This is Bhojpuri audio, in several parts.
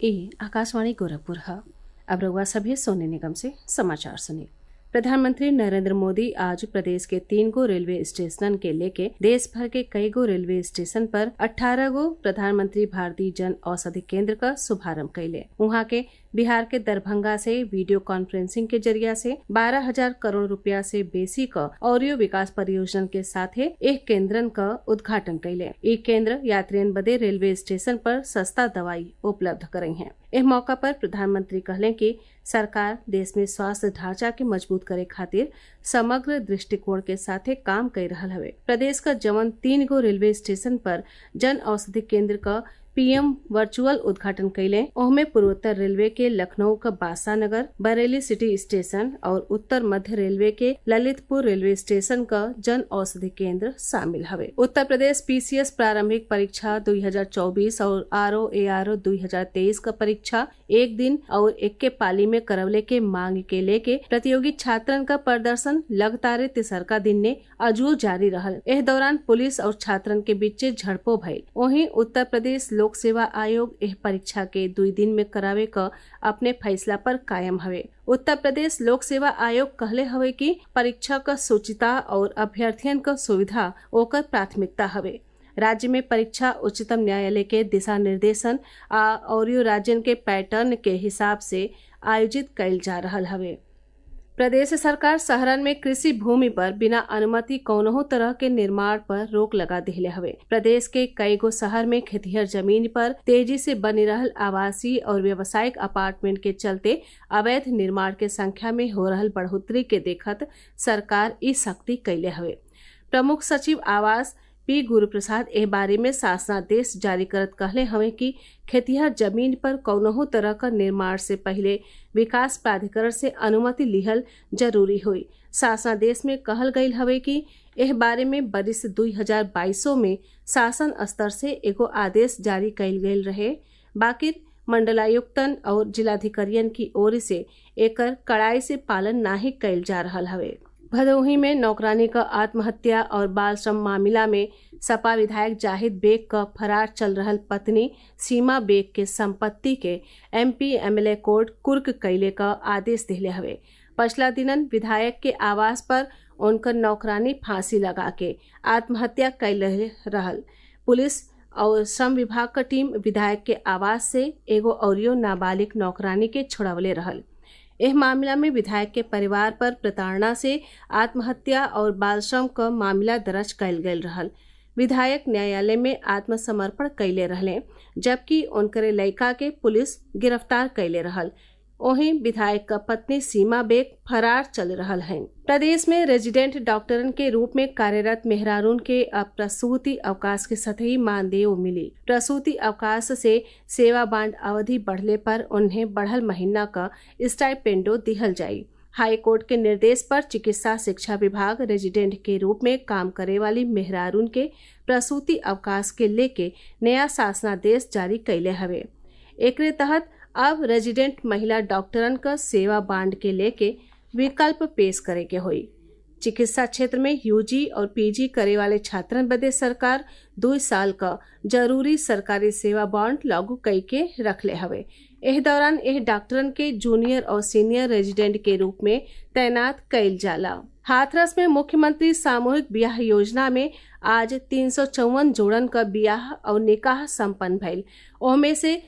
ए आकाशवाणी गोरखपुर है अब रउआ सभे सोने निगम से समाचार सुनिए प्रधानमंत्री नरेंद्र मोदी आज प्रदेश के तीन गो रेलवे स्टेशन के लेके देश भर के कई गो रेलवे स्टेशन पर 18 गो प्रधानमंत्री भारतीय जन औषधि केंद्र का शुभारंभ कैले वहाँ के बिहार के दरभंगा से वीडियो कॉन्फ्रेंसिंग के जरिया से 12 हजार करोड़ रुपया से बेसी क औरियो विकास परियोजना के साथे एक केंद्रन का उद्घाटन कैले ई केंद्र यात्रियन बदे रेलवे स्टेशन पर सस्ता दवाई उपलब्ध करई हैं एह मौका पर प्रधानमंत्री कहले कि सरकार देश में स्वास्थ्य ढांचा के मजबूत करे खातिर समग्र दृष्टिकोण के साथे काम कर रहल हवे प्रदेश का जवन तीन गो रेलवे स्टेशन पर जन औषधि केंद्र का पीएम वर्चुअल उद्घाटन कैले ओहमे पूर्वोत्तर रेलवे के लखनऊ का बासा नगर बरेली सिटी स्टेशन और उत्तर मध्य रेलवे के ललितपुर रेलवे स्टेशन का जन औषधि केंद्र शामिल हवे उत्तर प्रदेश पीसीएस प्रारंभिक परीक्षा 2024 और R O A R O दो का परीक्षा एक दिन और एक के पाली में करवले के मांग के लेके प्रतियोगी छात्रन का प्रदर्शन लगातार तिसरका दिन ने अजू जारी रहल एह दौरान पुलिस और छात्रन के बीच झड़पो भइल वहीं उत्तर प्रदेश लोक सेवा आयोग एह परीक्षा के दुई दिन में करावे क अपने फैसला पर कायम हवे उत्तर प्रदेश लोक सेवा आयोग कहले हवे कि परीक्षा क शुचिता और अभ्यर्थियन क सुविधा ओकर प्राथमिकता हवे राज्य में परीक्षा उच्चतम न्यायालय के दिशा निर्देशन आ और राज्यन के पैटर्न के हिसाब से आयोजित कैल जा रहल हवे प्रदेश सरकार शहरन में कृषि भूमि पर बिना अनुमति कौनहो तरह के निर्माण पर रोक लगा दिले हवे प्रदेश के कई गो शहर में खेतिहर जमीन पर तेजी से बनी रहल आवासीय और व्यवसायिक अपार्टमेंट के चलते अवैध निर्माण के संख्या में हो रहल बढ़ोतरी के देखत सरकार ई सख्ती कैले हवे प्रमुख सचिव आवास पी गुरुप्रसाद एह बारे में शासनादेश जारी करत कहले हवे कि खेतिहर जमीन पर कौनहो तरह का निर्माण से पहले विकास प्राधिकरण से अनुमति लिहल जरूरी हुई शासनादेश में कहल गयल हवे कि एह बारे में बरिस दुई हजार बाईसो में शासन स्तर से एगो आदेश जारी कैल गयल रहे बाकी मंडलायुक्तन और जिलाधिकारियन की ओर से एकर कड़ाई से पालन नाही कैल जा रहल हवे भदोही में नौकरानी का आत्महत्या और बाल श्रम मामला में सपा विधायक जाहिद बेग का फरार चल रहल पत्नी सीमा बेग के संपत्ति के एमपी एमएलए कोर्ट कुर्क कैले का आदेश दिले हवे पछला दिनन विधायक के आवास पर उनकर नौकरानी फांसी लगा के आत्महत्या कैल रहल पुलिस और श्रम विभाग का टीम विधायक के आवास से एगो औरियो नाबालिग नौकरानी के छोड़वले रहल एह मामला में विधायक के परिवार पर प्रताड़ना से आत्महत्या और बाल श्रम का मामला दर्ज कैल गयल रहल विधायक न्यायालय में आत्मसमर्पण कैले रहले जबकि उनकरे लड़का के पुलिस गिरफ्तार कैले रहल वहीं विधायक का पत्नी सीमा बेग फरार चल रहल हैं प्रदेश में रेजिडेंट डॉक्टरन के रूप में कार्यरत मेहरारून के अब प्रसूति अवकाश के सतही मानदेय मिली प्रसूति अवकाश से सेवा बांड अवधि बढ़ले पर उन्हें बढ़ल महीना का स्टाइपेंडो दिहल जाई हाई कोर्ट के निर्देश पर चिकित्सा शिक्षा विभाग रेजिडेंट के रूप में काम करे वाली मेहरारून के प्रसूति अवकाश के लेके नया शासनादेश जारी कैले हवे एकरे तहत अब रेजिडेंट महिला डॉक्टरन का सेवा बांड के लेके विकल्प पेश करे के होई चिकित्सा क्षेत्र में यूजी और पीजी करे वाले छात्रन बदे सरकार दो साल का जरूरी सरकारी सेवा बॉन्ड लागू कई के रखले हवे एह दौरान एह डॉक्टरन के जूनियर और सीनियर रेजिडेंट के रूप में तैनात कैल जाला हाथरस में मुख्यमंत्री सामूहिक ब्याह योजना में आज तीन सौ चौवन जोड़न का ब्याह और निकाह संपन्न भइल ओमे से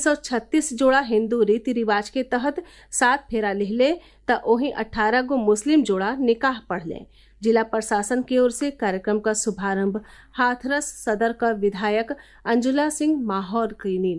336 जोड़ा हिंदू रीति रिवाज के तहत सात फेरा लिहले त वहीं 18 गो मुस्लिम जोड़ा निकाह पढ़ले जिला प्रशासन की ओर से कार्यक्रम का शुभारंभ हाथरस सदर का विधायक अंजुला सिंह माहौर कीनी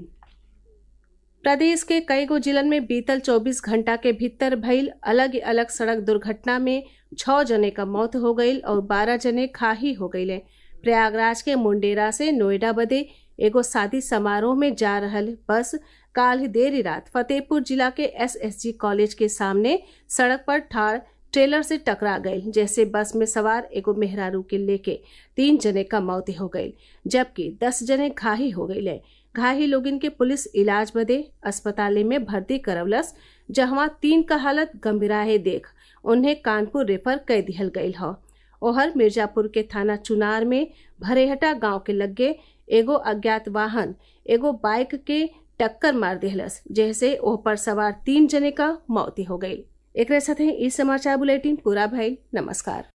प्रदेश के कई गो जिलन में बीतल 24 घंटा के भीतर भइल अलग अलग सड़क दुर्घटना में छह जने का मौत हो गई और 12 जने खाही हो गईले प्रयागराज के मुंडेरा से नोएडा बदे एगो शादी समारोह में जा रहल बस काल देर रात फतेहपुर जिला के एसएसजी कॉलेज के सामने सड़क पर ठाड़ ट्रेलर से टकरा गई जैसे बस में सवार एगो मेहरारू के लेके तीन जने का मौत हो गई जबकि दस जने घाही हो गई घाही लोगिन के पुलिस इलाज बदे अस्पताल में भर्ती करवलस जहवा तीन का हालत गंभीराहे देख उन्हें कानपुर रेफर कर दिहल गई ह ओहर मिर्जापुर के थाना चुनार में भरेहटा गांव के लगे एगो अज्ञात वाहन एगो बाइक के टक्कर मार दिहलस जैसे ओह पर सवार तीन जने का मौती हो गई एक साथ ही इस समाचार बुलेटिन पूरा भइल नमस्कार